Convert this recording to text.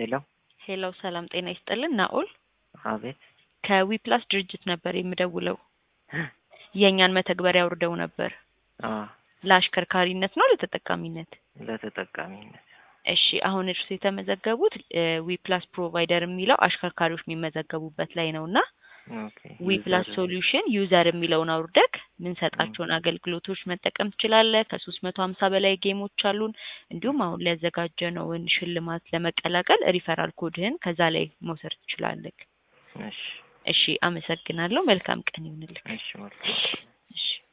ሄሎ ሄሎ ሰላም ጤና ይስጥልን። ናኦል አቤት ከዊፕላስ ድርጅት ነበር የምደውለው። የእኛን መተግበሪያ አውርደው ነበር። አ ለአሽከርካሪነት ነው ለተጠቃሚነት? ለተጠቃሚነት እሺ አሁን እርሱ የተመዘገቡት ዊፕላስ ፕሮቫይደር የሚለው አሽከርካሪዎች የሚመዘገቡበት ላይ ነው እና ኦኬ ዊፕላስ ዩዘር- ሶሉሽን ዩዘር የሚለውን አውርደክ ምንሰጣቸውን አገልግሎቶች መጠቀም ትችላለህ። ከሶስት መቶ ሀምሳ በላይ ጌሞች አሉን። እንዲሁም አሁን ሊያዘጋጀነውን ሽልማት ለመቀላቀል ሪፈራል ኮድህን ከዛ ላይ መውሰድ ትችላለህ። እሺ እሺ አመሰግናለሁ። መልካም ቀን ይሁንልክ። እሺ መልካም እሺ